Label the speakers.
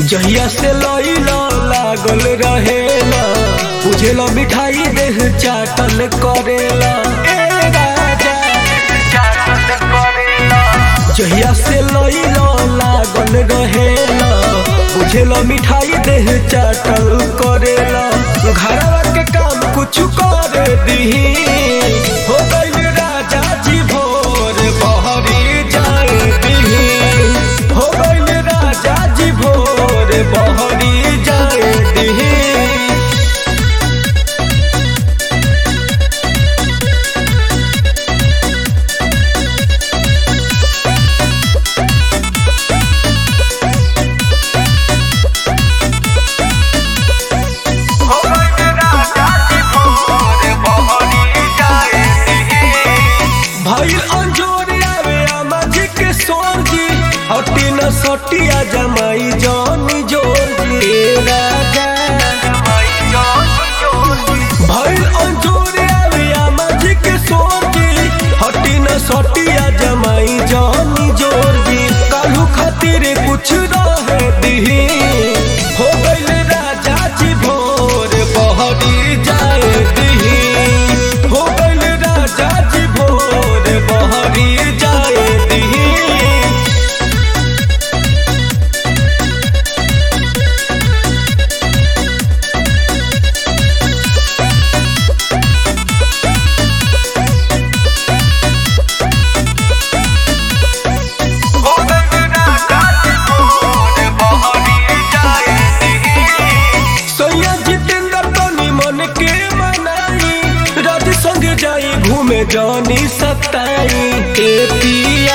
Speaker 1: जहिया से लइला लागल रहेला बुझेला मिठाई देह चाटल करेला ए राजा जहिया से लइला लागल रहेला बुझेला मिठाई देह चाटल करेला घरवा के काम कुछ कर दीही हो गइल राजा जी भोर बहरी जाए दीही हो गइल राजा जी भोर बहरी जाए दीही भइल अंजोर आवे आमाजी के सोरजी हटी न सटिया जमाई जानी जोरजी ए राजा भइल अंजोर आवे आमाजी के सोरजी हटी न सटिया जमाई जानी जोरजी कालू खातिर कुछ रहे दीही हो गइल राजा जी भोर बहरी जाए दीही हो गइल राजा जी भोर बहरी जाए दीही सैया जितेंद्र तनी मन के मनाई राज संग जाई घूमे जानी सताई ए पिया